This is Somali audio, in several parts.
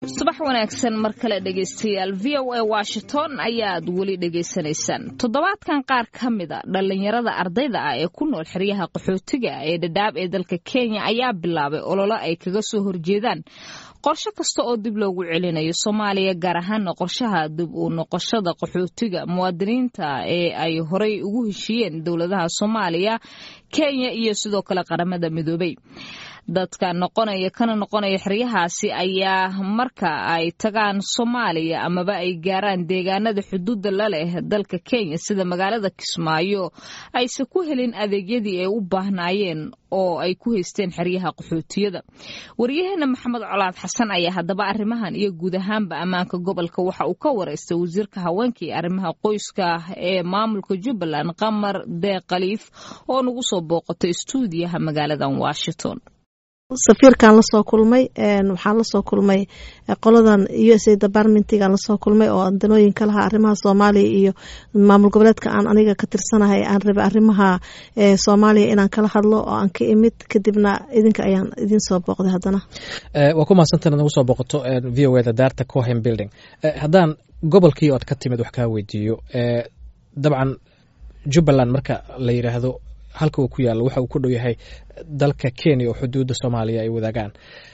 subax wanaagsan mar kale dhegaystayaal v o a washington ayaad weli dhegaysanaysaan toddobaadkan qaar ka mida dhallinyarada ardayda ah ee ku nool xeryaha qaxootiga ee dhadhaab ee dalka kenya ayaa bilaabay ololo ay kaga soo horjeedaan qorshe kasta oo dib loogu celinayo soomaaliya gaar ahaana qorshaha dib u noqoshada qaxootiga muwaadiniinta ee ay horey ugu heshiiyeen dowladaha soomaaliya kenya iyo sidoo kale qaramada midoobay dadka noqonaya kana noqonaya xeryahaasi ayaa marka ay tagaan soomaaliya amaba ay gaaraan deegaanada xuduudda la leh dalka kenya sida magaalada kismaayo aysan ku helin adeegyadii ay u baahnaayeen oo ay ku haysteen xeryaha qaxootiyada waryaheena maxamed colaad xasan ayaa haddaba arrimahan iyo guud ahaanba ammaanka gobolka waxa uu ka wareystay wasiirka haweenka iyo arrimaha qoyska ee maamulka jubbaland qamar deeq khaliif oo nagu soo booqatay istuudiyaha magaaladan washington safiirkan lasoo kulmay waxaan lasoo kulmay qoladan u s a departmentigan lasoo kulmay oo danooyinka lahaa arrimaha soomaaliya iyo maamul goboleedka aan aniga ka tirsanahay aan rabay arrimaha soomaaliya inaan kala hadlo oo aan ka imid kadibna idinka ayaan idin soo booqday haddana waa ku mahadsantan nagu soo booqato v o eda daarta cohen building haddaan gobolkii oad ka timid wax kaa weydiiyo dabcan jubbaland marka la yidhaahdo halka uu ku yaalo waxa uu ku dhow yahay dalka kenya oo xuduudda soomaaliya ay wadaagaan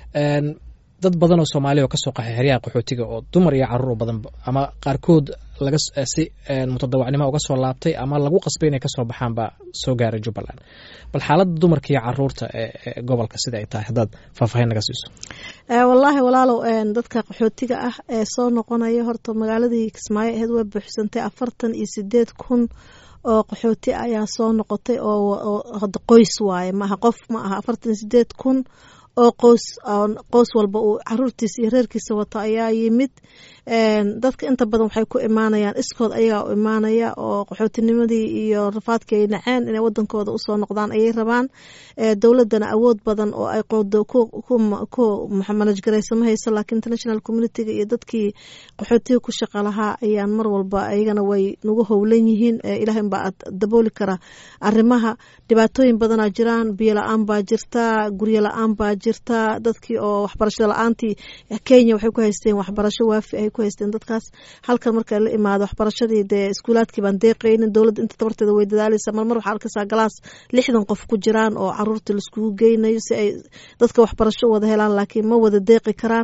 dad badan oo soomaaliya oo kasoo qaxay xeryaha qaxootiga oo dumar iyo caruur badan ama qaarkood laga si mutadawacnimo uga soo laabtay ama lagu qasbay inay kasoo baxaan baa soo gaaray jubbaland bal xaaladda dumarka iyo caruurta ee gobolka sida ay tahay haddaad faahfaahin naga siiso wallaahi walaalow dadka qaxootiga ah ee soo noqonaya horta magaaladii kismaayo aheed way buuxsantay afartan iyo sideed kun oo qaxooti ayaa soo noqotay oo qoys waaye maaha qof ma aha afartan sideed kun oo qoys qoys walba uu caruurtiisa iyo reerkiisa wato ayaa yimid dadka inta badan waxay ku imaanayaan iskood ayagaa u imaanaya oo qaxootinimadii iyo rafaadkii ay naceen inay wadankooda usoo noqdaan ayay rabaan dowladana awood badan oo ay qoodo ku manajgaraysa ma hayso laakiin international communitiga iyo dadkii qaxootiga ku shaqa lahaa ayaan mar walba ayagana way nagu howlan yihiin ilaah baa dabooli kara arrimaha dhibaatooyin badanaa jiraan biyo la-aan baa jirta guryo la-aan baa jirta dadkii oo waxbarashada la-aantii kenya waxay ku haysteen waxbarasho waafi ay ku haysteen dadkaas halkan marka la imaado waxbarashadii dee iskuulaadkii baan deeqaynin dowladda inta tabarteeda way dadaalaysa marmar waxaa arkaysaa galaas lixdan qof ku jiraan oo caruurta laiskugu geynayo si ay dadka waxbarasho wada helaan laakiin ma wada deeqi karaan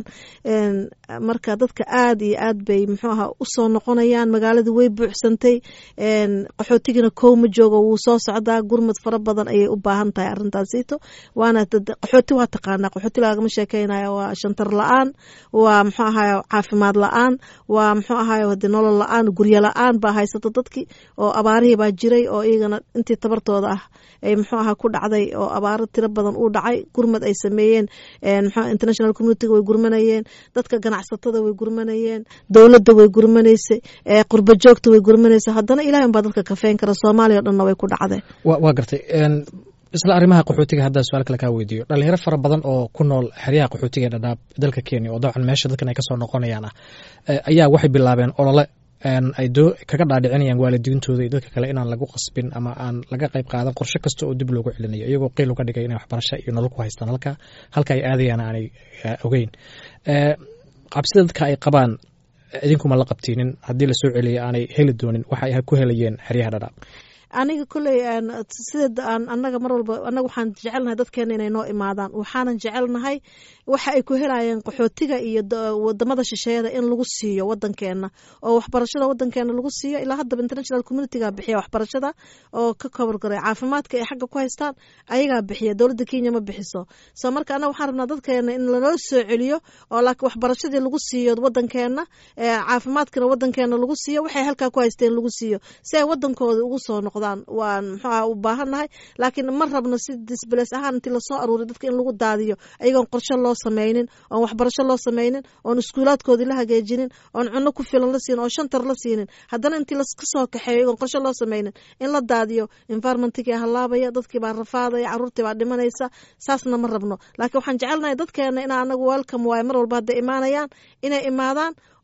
marka dadka aad iyo aad bay muxuu aha usoo noqonayaan magaaladii way buuxsantay qaxootigina kow ma joogo wuu soo socdaa gurmad fara badan ayay u baahan tahay arrintaasito waana qaxooti waa taqaanaa qaxooti lagama sheekeynaya waa shantar la-aan waa muxuu ahaye caafimaad la-aan waa muxuu ahaye hade nolol la-aan guryo la-aan baa haysata dadkii oo abaarihii baa jiray oo iyagana intii tabartooda ah ay muxuu aha ku dhacday oo abaaro tiro badan uu dhacay gurmad ay sameeyeen mxu international communitiga way gurmanayeen dadka ganacsatada way gurmanayeen dowladda way gurmanaysay qurba joogta way gurmanaysa haddana ilahay baa dadka kafeyn kara soomaaliya o dhanna way ku dhacdeen waa gartay isla arrimaha qaxootiga haddaan su-aal kale kaa weydiiyo dhalinyaro fara badan oo ku nool xeryaha qaxootiga ee dhadhaab dalka kenya oo dabcan meesha dadkan ay kasoo noqonayaan ah ayaa waxay bilaabeen olole ay kaga dhaadhicinayaan waalidiintooda iyo dadka kale inaan lagu qasbin ama aan laga qayb qaadan qorshe kasta oo dib loogu celinayo iyagoo qiil uga dhigay inay waxbarasho iyo nolol ku haystaan halka halka ay aadayaan aanay ogeyn cabsida dadka ay qabaan idinkuma la qabtiinin haddii lasoo celiya aanay heli doonin waxa ay ku helayeen xeryaha dhadhaab aniga koley sida anaga mar walba anaga waxaan jecelnahay dadkeena inay noo imaadaan waxaanan jecelnahay waxa ay ku helayeen qaxootiga iyo wadamada shisheeyada in lagu siiyo wadankeena oo waxbarashada wadankeena lagu siiyo ilaa haddaba international communitiga bixiya waxbarashada oo ka kobargaray caafimaadka ay xagga ku haystaan ayagaa bixiya dowladda kenya ma bixiso so marka anaga waxaan rabnaa dadkeena in lanoo soo celiyo oo laakiin waxbarashadii lagu siiyo wadankeena caafimaadkana wadankeena lagu siiyo waxay halkaa ku haysteen lagu siiyo si ay wadankooda ugu soo noqdaan waan muxuuaha u baahannahay laakiin ma rabno si disbales ahaan intii lasoo aruuray dadka in lagu daadiyo ayagoon qorshe loo samaynin oon waxbarasho loo samaynin oon iskuulaadkoodii la hagaajinin oon cunno ku filan la siinin oon shantar la siinin haddana intii laska soo kaxeeyo ayagoon qorshe loo samaynin in la daadiyo environmentkii halaabaya dadkii baa rafaadaya caruurtii baa dhimanaysa saasna ma rabno laakiin waxaan jecelnahay dadkeena ina anagu welcome waaye mar walba hadday imaanayaan inay imaadaan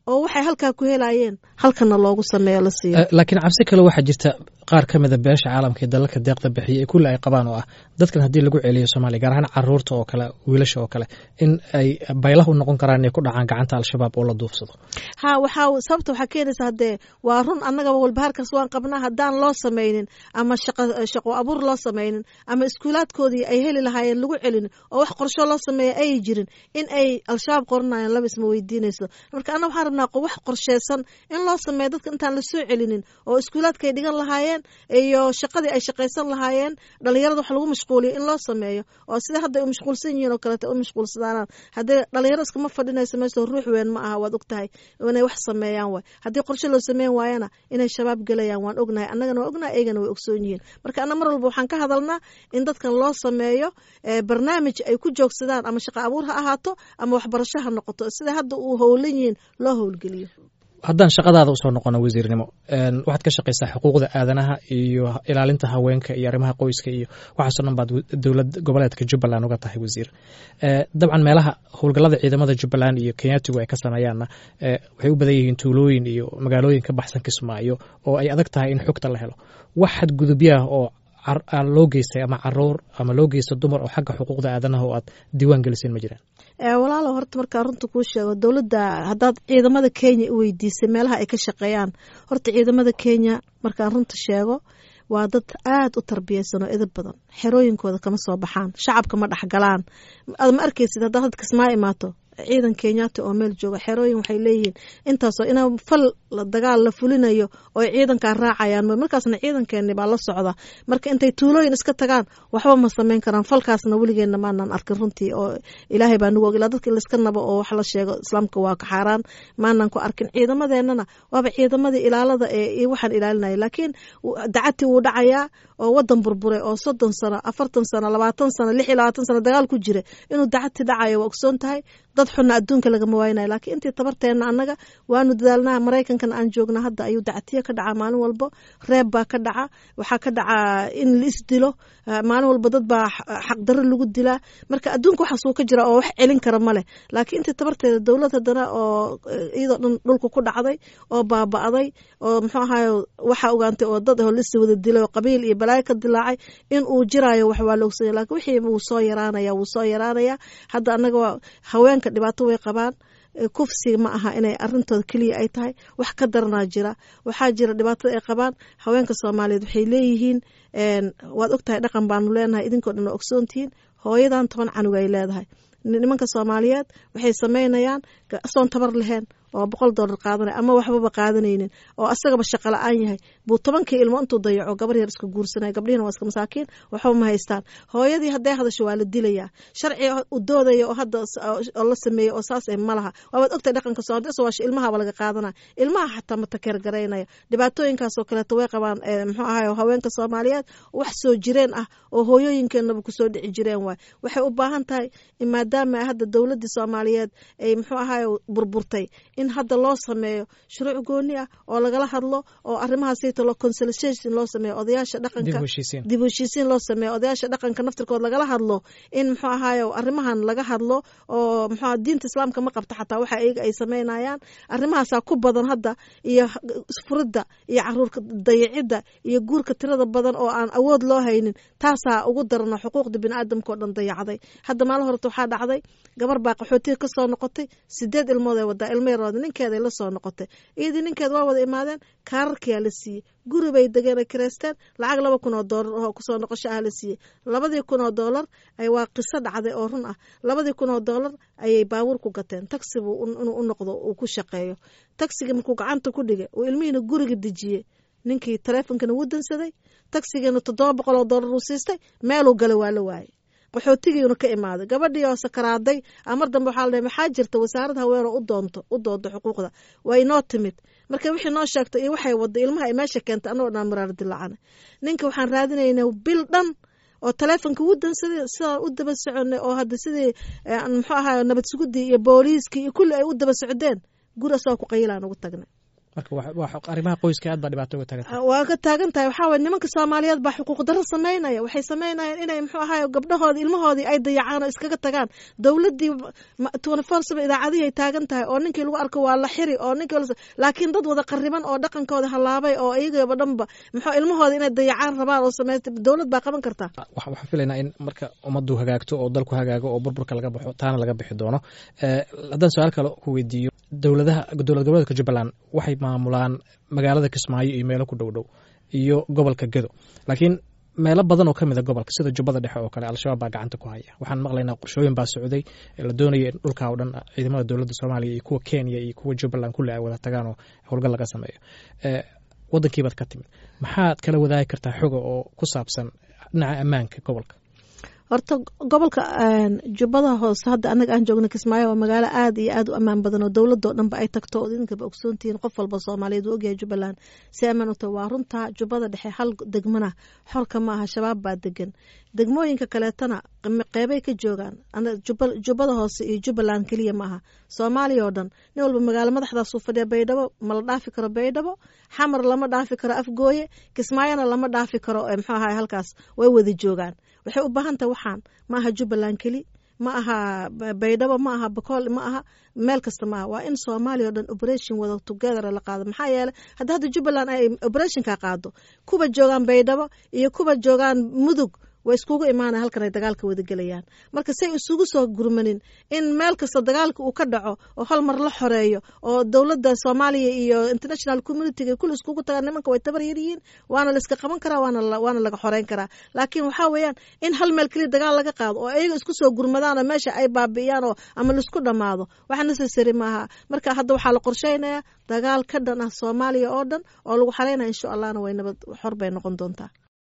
oo waxay halkaa ku helayeen halkana loogu sameeyo la siiyo laakiin cabsi kale waxaa jirta qaar ka mida beesha caalamka ee dalalka deeqda bixiya ee kulli ay qabaan oo ah dadkan haddii lagu celiyo soomaaliya gaar ahaan caruurta oo kale wiilasha oo kale in ay baylah u noqon karaan inay ku dhacaan gacanta al-shabaab oo la duufsado ha waxaa sababta waxaa keenaysa haddee waa run annagaba walbahaarkaas waan qabnaa haddaan loo samaynin ama shaqo abuur loo samaynin ama iskuulaadkoodii ay heli lahaayeen lagu celinin oo wax qorsho loo sameeya ay jirin in ay al-shabaab qoranayaan laba isma weydiinayso marka anna waxaan rabnaa wax qorsheysan in loo sameeyo dadka intaan lasoo celinin oo iskuulaadka ay dhigan lahaayeen iyo shaqadii ay shaqaysan lahaayeen dhalinyarada wax lagu mashquuliyo in loo sameeyo oo sida hadda u mashquulsan yihiin oo kaleeto u mashquulsadaanaan haddii dhalinyaro iskama fadhinayso meesha ruux weyn ma aha waad ogtahay inay wax sameeyaan waay haddii qorshe loo sameyn waayana inay shabaab gelayaan waan ognahay annagana waa ognahay eygana way ogsoon yihiin marka anna mar walba waxaan ka hadalnaa in dadkan loo sameeyo barnaamij ay ku joogsadaan ama shaqo abuur ha ahaato ama waxbarasho ha noqoto sida hadda uu howlan yihiin loo howlgeliyo haddaan shaqadaada usoo noqono wasiirnimo waxaad ka shaqaysaa xuquuqda aadanaha iyo ilaalinta haweenka iyo arrimaha qoyska iyo waxaasoo dhan baad dowlad goboleedka jubbaland uga tahay wasiir dabcan meelaha howlgallada ciidamada jubbaland iyo kenyatigu ay ka sameeyaanna waxay u badan yihiin tuulooyin iyo magaalooyin ka baxsan kismaayo oo ay adag tahay in xogta la helo wax xadgudubyaah oo loo geystay ama caruur ama loo geysta dumar oo xagga xuquuqda aadanaha oo aad diiwaan geliseen ma jiraan walaalo horta markaa runta kuu sheego dowladda haddaad ciidamada kenya u weydiisay meelaha ay ka shaqeeyaan horta ciidamada kenya markaan runta sheego waa dad aada u tarbiyeysan oo edab badan xerooyinkooda kama soo baxaan shacabka ma dhexgalaan ad ma arkaysid haddaad had kismaa imaato ciidan kenyaati oo meel jooga xerooyin waxay leeyihiin intaasoo ina fal dagaal la fulinayo oo ciidankaa raacayaan markaasna ciidankeeni baa la socda marka intay tuulooyin iska tagaan waxba ma samayn karaan falkaasna weligeena maanan arkin runtii oo ilaahay baa nagu og ilaa dadka in laiska nabo oo wax la sheego islaamka waa ka xaaraan maanan ku arkin ciidamadeenana waaba ciidamadii ilaalada ee waxaan ilaalinaya laakiin dacati wuu dhacayaa oo wadan burbure oo soddon sano afartan sano labaatan sano lix iyo labaatan sano dagaal ku jira inuu dacati dhacayo waa ogsoon tahay dad xunna adduunka lagama waaynayo laakiin intii tabarteenna annaga waanu dadaalnaha maraykankan aan joogna hadda ayuu dacatiyo ka dhacaa maalin walbo reeb baa ka dhaca waxaa ka dhacaa in la isdilo maalin walba dad baa xaqdarro lagu dilaa marka adduunka waxaasuu ka jira oo wax celin kara ma leh laakiin intii tabarteeda dowlad haddana oo iyadoo dhan dhulka ku dhacday oo baaba'day oo muxuu ahaay waxaa ogaantay oo dad oo lisi wada dilay oo qabiil iyo balaayo ka dilaacay in uu jiraayo wax waa loogsanya lakin wixii wuu soo yaraanaya wuu soo yaraanaya hadda annaga haweenka dhibaato way qabaan kufsiga ma aha inay arintooda keliya ay tahay wax ka daranaa jira waxaa jira dhibaatada ay qabaan haweenka soomaaliyeed waxay leeyihiin waad ogtahay dhaqan baanu leenahay idinkoo dhan waa ogsoontihiin hooyadan toban canug ay leedahay nimanka soomaaliyeed waxay samaynayaan asoon tabar laheen oo boqol dollar qaadanaya ama waxbaba qaadanaynin oo asagaba shaqo la-aan yahay buu tobankii ilmo intuu dayaco gabar yar iska guursanaya gabdhihina waa iska masaakiin waxba ma haystaan hooyadii hadday hadasho waa la dilayaa sharci u doodaya oo hadda oo la sameeyey oo saas eh ma laha waabaad ogtahay dhaqanka soomaalida waa ilmahaba laga qaadanaya ilmaha xataa ma takeer garaynaya dhibaatooyinkaasoo kaleeto way qabaan muxuu ahaay haweenka soomaaliyeed wax soo jireen ah oo hooyooyinkeenaba kusoo dhici jireen waay waxay u baahan tahay maadaama hadda dowladii soomaaliyeed ay muxuu ahaay burburtay in hadda loo sameeyo shuruuc gooni ah oo lagala hadlo oo arrimahaasayto lo consultation loo sameeyo odayaasha dhaqanka dib u heshiisiin loo sameeyo odayaasha dhaqanka naftirkood lagala hadlo in muxuu ahaaye arrimahan laga hadlo oo muxuu diinta islaamka ma qabta xataa waxa iyaga ay sameynayaan arrimahaasaa ku badan hadda iyo furidda iyo caruurka dayacidda iyo guurka tirada badan oo aan awood loo haynin taasaa ugu darana xuquuqda biniaadamka oo dhan dayacday hadda maalin horeta waxaa dhacday gabar baa qaxootiga ka soo noqotay sideed ilmood ay wadaa ilmo yarood ninkeeday la soo noqotay iyadii ninkeed waa wada imaadeen kaararkiyaa la siiyey guri bay degeen ay kireysteen lacag laba kun oo doolar oo kusoo noqosho ah la siiyey labadii kun oo doolar waa qiso dhacday oo run ah labadii kun oo doolar ayay baabuur ku gateen taxi buu inuu u noqdo uu ku shaqeeyo taxigii markuu gacanta ku dhigay uu ilmihiina guriga dejiyey ninkii taleefonkana wuu dansaday taxigiina toddoba boqol oo doolar uu siistay meeluu galay waa la waayey qaxootigiina ka imaaday gabadhii oo sakaraaday amar dambe waxaa la maxaa jirta wasaarad haween oo u doonto u doodo xuquuqda waa inoo timid marka wixii noo sheegtay iyo waxay waday ilmaha ay meesha keentay anagoo dhan maraar dilacana ninka waxaan raadinaynaa bil dhan oo taleefonka wuu dansaday sidaan u daba soconay oo hadda sidii muxuu ahaay nabad sugudii iyo booliiskii iyo kulli ay u daba socdeen guri asagoo ku qayilaan ugu tagnay marka arrimaha qoyska aad baa dhibaato uga taagan waa ka taagan tahay waxaa waye nimanka soomaaliyeed baa xuquuq darro samaynaya waxay samaynayaan inay muxuu ahaay gabdhahoodii ilmahoodii ay dayacaan oo iskaga tagaan dowladdii twenty four seven idaacadihii ay taagan tahay oo ninkii lagu arko waa la xiri oo ninkii laakiin dad wada qariban oo dhaqankooda halaabay oo iyagaba dhanba muxuu ilmahooda inay dayacaan rabaan oo samaysta dowlad baa qaban kartaa waxaan filaynaa in marka ummaddu hagaagto oo dalku hagaago oo burburka laga baxo taana laga bixi doono haddaan su-aal kale ku weydiiyo dowladaha dowlad goboleedka jubbaland waxay maamulaan magaalada kismaayo iyo meelo ku dhow dhow iyo gobolka gedo laakiin meelo badan oo ka mid a gobolka sida jubbada dhexe oo kale al-shabaab baa gacanta ku haya waxaan maqlaynaa qorshooyin baa socday la doonaya in dhulkaa oo dhan ciidamada dowladda soomaaliya iyo kuwa kenya iyo kuwa jubbaland kulli ay wada tagaan oo howlgal laga sameeyo wadankiibaad ka timid maxaad kala wadaagi kartaa xoga oo ku saabsan dhinaca ammaanka gobolka horta gobolka jubbada hoose hadda anaga aan joogna kismaayo waa magaalo aad iyo aad u ammaan badan oo dowladoo dhanba ay tagto oo idinkaba ogsoontihiin qof walba soomaaliyeed uu ogyahay jubbaland si ammaan u tahay waa runta jubbada dhexe hal degmana xorka ma aha shabaab baa degan degmooyinka kaleetana qeybay ka joogaan jubbada hoose iyo jubbaland keliya ma aha soomaaliya oo dhan nin walba magaalo madaxdaasuu fadhiya baydhabo ma la dhaafi karo baydhabo xamar lama dhaafi karo afgooye kismaayona lama dhaafi karo muxuu ahay halkaas way wada joogaan waxay u baahan tahay waxaan ma aha jubbaland keli ma aha baydhabo ma aha bakool ma aha meel kasta maaha waa in soomaaliya o dhan operation wada together la qaado maxaa yeeley hadda hadda jubbaland ay operationka qaado kuwa joogaan baydhabo iyo kuwa joogaan mudug way iskugu imaanaya halkan ay dagaalka wada gelayaan marka say isugu soo gurmanin in meel kasta dagaalka uu ka dhaco oo hal mar la xoreeyo oo dowladda soomaaliya iyo international communityga kulli iskugu tagaan nimanka way tabar yar yihiin waana la iska qaban karaa waana laga xoreyn karaa laakiin waxaa weeyaan in hal meel keliya dagaal laga qaado oo iyaga isku soo gurmadaan oo meesha ay baabi'iyaan oo ama laisku dhammaado wax necessary maaha marka hadda waxaa la qorsheynayaa dagaal ka dhan ah soomaaliya oo dhan oo lagu xaleynaya insha allahna way nabad xor bay noqon doontaa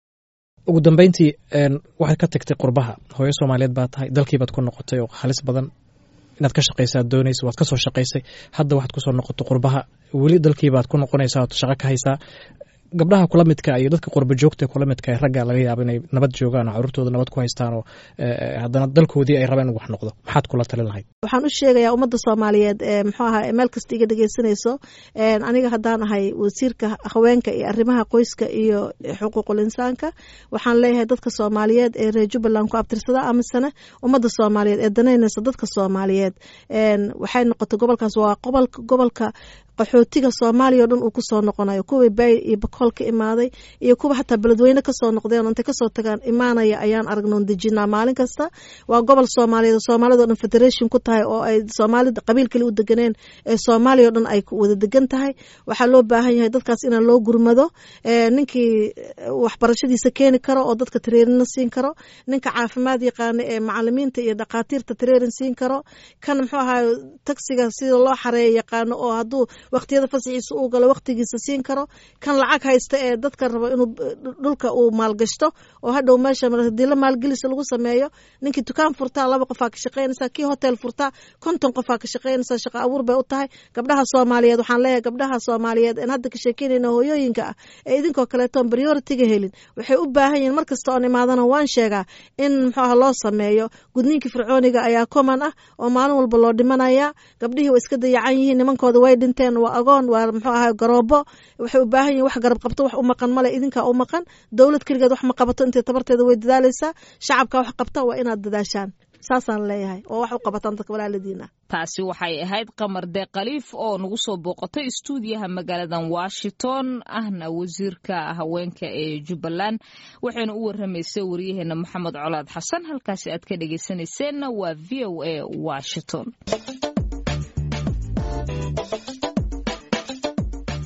ugu dambeyntii waxaad ka tagtay qurbaha hooyo soomaaliyeed baa tahay dalkiibaad ku noqotay oo halis badan inaad ka shaqaysaad doonaysa waad ka soo shaqaysay hadda waxaad kusoo noqotay qurbaha weli dalkiibaad ku noqonaysaa ood shaqo ka haysaa gabdhaha kula midka iyo dadka qurba joogta kula midka ragga laga yaaba inay nabad joogaan oo caruurtooda nabad ku haystaan oo haddana dalkoodii ay rabeen in wax noqdo maxaad kula talin lahayd waxaan u sheegayaa ummadda soomaaliyeed muxuu ahaa meel kasta iga dhegeysanayso aniga haddaan ahay wasiirka haweenka iyo arrimaha qoyska iyo xuquuqul insaanka waxaan leeyahay dadka soomaaliyeed ee reer jubbaland ku abtirsada amisane ummadda soomaaliyeed ee danaynaysa dadka soomaaliyeed waxay noqotay gobolkaas waa gobolka qaxootiga soomaaliya o dhan uu kusoo noqonayo kuwii bay iyo bakool ka imaaday iyo kuwa xataa beledweyne kasoo noqdeen intay kasoo tagaan imaanaya ayaan aragnoon dejinaa maalin kasta waa gobol soomaaliyeed soomaalida o dhan federation ku tahay oo ay soomaalida qabiil kale u deganeen ee soomaaliya o dhan ay wada degan tahay waxaa loo baahan yahay dadkaas inaan loo gurmado ninkii waxbarashadiisa keeni karo oo dadka tareerina siin karo ninka caafimaad yaqaana ee macalimiinta iyo dhakhaatiirta tareerin siin karo kan muxuu ahaay tagsiga sida loo xareeya yaqaano oo hadduu waqtiyada fasaxiisa uu galo waqtigiisa siin karo kan lacag haysta ee dadka rabo inuu dhulka uu maalgashto oo hadhow meesha hadii la maalgelisa lagu sameeyo ninkii dukaan furtaa laba qofaa ka shaqaynaysaa kii hotel furtaa konton qofaa ka shaqaynaysaa shaqa abuur bay u tahay gabdhaha soomaaliyeed waxaan leeyahay gabdhaha soomaaliyeed en hadda ka sheekeynayna hooyooyinka ah ee idinkoo kaleetoon prioritiga helin waxay u baahan yihiin mar kasta oon imaadana waan sheegaa in muxuu ah loo sameeyo gudniinkii fircooniga ayaa common ah oo maalin walba loo dhimanaya gabdhihii way iska dayacan yihiin nimankooda way dhinteen waa agoon waa muxuu ahay garoobo waxay u baahan yihin wax garab qabto wax u maqan male idinkaa u maqan dowlad keligeed wax ma qabato intay tabarteeda way dadaalaysaa shacabka wax qabta waa inaad dadaashaan saasaan leeyahay oo wax u qabataan dadka walaaladiina taasi waxay ahayd qamar dee khaliif oo nagu soo booqatay istuudiyaha magaaladan washington ahna wasiirka haweenka ee jubbaland waxayna u waramaysay waryaheena maxamed colaad xasan halkaasi aad ka dhegeysanayseena waa v o a washington